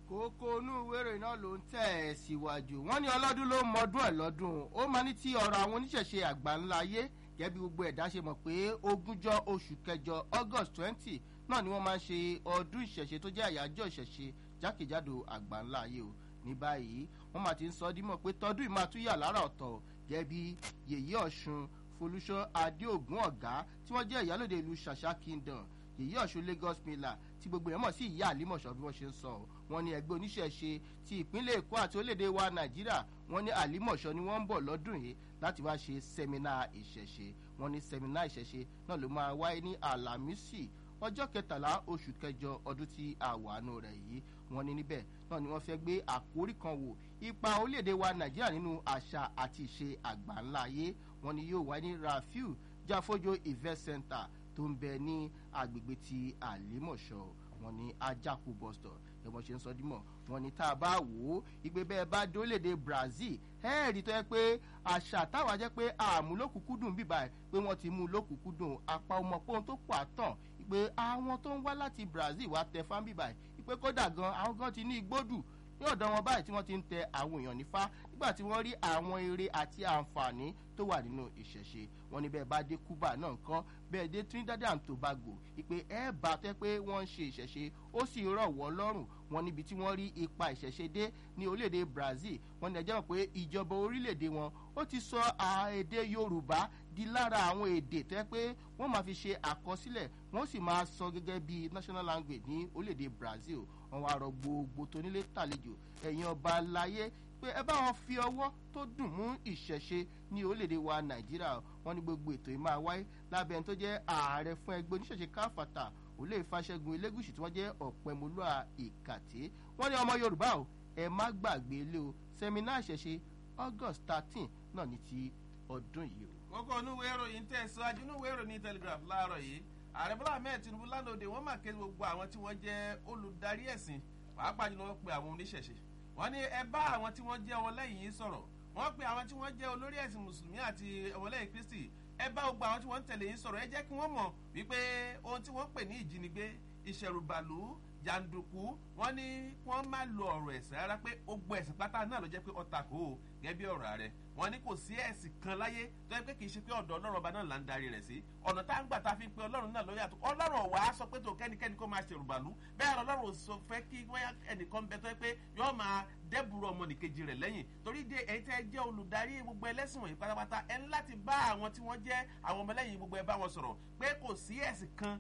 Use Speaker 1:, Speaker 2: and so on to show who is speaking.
Speaker 1: kókó inú ìwé ìròyìn náà ló ń tẹ̀ ẹ́ síwájú wọ́n ní ọlọ́dún ló mọdún ẹ̀ lọ́dún ó máa ní ti ọ̀rọ̀ àwọn oníṣẹ̀ṣe àgbà ńlá ayé gẹ́gẹ́ bí gbogbo ẹ̀dá ṣe mọ̀ pé ogúnjọ́ oṣù kẹjọ august twenty náà ni wọ́n máa ń ṣe ọdún ìṣẹ̀ṣe tó jẹ́ àyájọ́ ìṣẹ̀ṣe jákèjádò àgbà ńlá ayé o ní báyìí wọ́n máa ti ń sọ dímọ̀ pé tọdún yìí máa tún yà lára ọ̀tọ̀ gẹ́gẹ́ bí yèyí ọ̀ṣun folúṣọ́ adéògùn ọ̀gá tí wọ́n jẹ́ ìyálòde ìlú ṣàṣà kingdom yèyí ọ̀ṣun lagos miller tí gbogbo èèyàn mọ̀ sí ìyá àlímọ̀ṣọ́ bí wọ́n ṣe ń sọ wọn ní ẹgbẹ́ oníṣẹ̀ṣe ti ìpínlẹ̀ èkó àti orílẹ̀-èdè wa nàìjíríà wọn ní àlímọ̀ṣọ́ ni wọ́n ń bọ̀ lọ́dún yìí láti wá ṣe sẹ́mínà ìṣẹ̀ṣe wọn ní sẹ́mínà ìṣẹ̀ṣe náà ló máa wáyé ní àlàmísì ọjọ́ kẹtàlá oṣù kẹjọ ọdún tí a wà nù rẹ̀ yìí wọn ní níbẹ̀ náà ni wọ́n fẹ́ gbé àkórí kan wò ipa orílẹ̀-èdè wa nàìjíríà nínú àṣà àti ìṣe àgbà ńlá ayé wọn ni yóò wáyé ní rafiu jáfójó event center tó ń bẹ ní agbègbè ti àlímọ̀ṣọ́ wọn ní ajáku bọ́stọ̀ ẹ̀wọ̀n ṣe ń sọ dímọ̀ wọn ní tá a bá wò ó ìgbé bẹ́ẹ̀ bá dólédè brazil ẹ̀ẹ́rì tó yẹ pé àṣà táwa jẹ́ pé àmúlòkùkúdùn bíbá ẹ̀ pé wọ́n ti mú lókùkúdùn apá ọmọ pọ́n tó pọ̀ àtàn pé àwọn tó ń wá láti brazil wá tẹ fán bíbá ẹ̀ pé kódà gan àwọn gan ti ní igbódù ní ọ̀dọ̀ wọn báyìí tí wọ́n ti ń tẹ àwọn èèyàn nífá nígbà tí wọ́n rí àwọn eré àti àǹfààní tó wà nínú ìṣẹ̀ṣe wọn ní bẹ́ẹ̀ bá dé cuba náà nǹkan bẹ́ẹ̀ dé trinidad and tobago ìpè ẹ̀ bá tẹ́ pé wọ́n ń ṣe ìṣẹ̀ṣe ó sì rọ̀ wọ́n lọ́rùn wọn níbi tí wọ́n rí ipa ìṣẹ̀ṣe dé ní orílẹ̀-èdè brazil wọn ní ẹjẹ́ mọ̀ pé ìjọba orílẹ̀-èdè wọn ó ti sọ èdè yorùbá di lára àwọn èdè tẹ́ pé wọ́n máa fi ṣe àkọsílẹ̀ wọ́n sì máa sọ gẹ́gẹ́ bí national language ní orílẹ̀-èdè brazil wọn wá rọ gbogbo tónílé tàlejò ẹ̀yin ọba láyé pé ẹ bá wọn fi ọwọ́ tó dùn mú ìṣẹ̀ṣe ní orílẹ̀-èdè wa nàìjíríà wọn ní gbogbo ètò yìí máa wáyé lábẹ́ ẹni tó jẹ́ ààrẹ fún ẹgbẹ́ oníṣẹ̀ṣe káfàtà olè ìfàṣẹ́gun elégùsì tí wọ́n jẹ́ ọ̀pẹ̀mọlúà ìkàtẹ́ wọ́n ní ọmọ yorùbá o ẹ má gbàgbé ilé o sẹ́mínà ìṣẹ̀ṣe august thirteen náà ní ti ọdún yìí o.
Speaker 2: kókó onúwé ìròyìn tẹ̀síwájú onúwé ìròyìn telegraph láàárọ̀ yìí ààrẹ bọ́lá ahmed tinubu lánàá òde wọ́n máa ké gbogbo àwọn tí wọ́n jẹ́ olùdarí ẹ̀sìn pàápàá jùlọ wọ́n pe àwọn oníṣẹ̀ṣe wọ́n ní ẹ bá àwọn tí wọ́n jẹ́ ọmọlẹ́yìn yìí sọ̀rọ̀ wọ́n pe àwọn tí wọ́n jẹ́ olórí ẹ̀sìn mùsùlùmí àti ọmọlẹ́yìn kristi ẹ bá gbogbo àwọn tí wọ́n ń tẹ̀lé yìí sọ̀rọ̀ ẹ jẹ́ kí wọ́n mọ̀ wípé ohun tí wọ́n pè ní ìjínigbé ìṣẹ̀rùbàlù jàǹdùkú wọ́n ní wọ́n má lo ọ̀rọ̀ ẹ̀sìn rárá pé gbogbo ẹ̀sìn pátá náà ló jẹ́ pé ọ̀tà kò ó gẹ́gẹ́ bí ọ̀rọ̀ ààrẹ wọ́n ní kò sí ẹ̀sìn kan láyé tó yẹ pé kì í ṣe pé ọ̀dọ̀ ọlọ́run ọba náà là ń darí rẹ̀ sí ọ̀nà tá à ń gbà tá a fi ń pe ọlọ́run náà lórí àtúkọ́ ọlọ́run ọ̀wá sọ pé tó kẹ́nikẹ́ni kó máa ṣèrùbàlú bẹ́ẹ̀ ọlọ́run sọ fẹ́ kí wọ́n ẹnìkan bẹ tó yẹ pé yọ́ọ́ máa dẹ́bùrú ọmọnìkejì rẹ̀ lẹ́yìn torí de ẹ̀yin tẹ́ jẹ́ olùdarí gbogbo ẹlẹ́sìn wọ̀nyí pátápátá ẹ ní láti bá àwọn tí wọ́n jẹ́ àwọn ọmọlẹ́yìn gbogbo ẹ bá wọn sọ̀rọ̀ pé kò sí ẹ̀sìn kan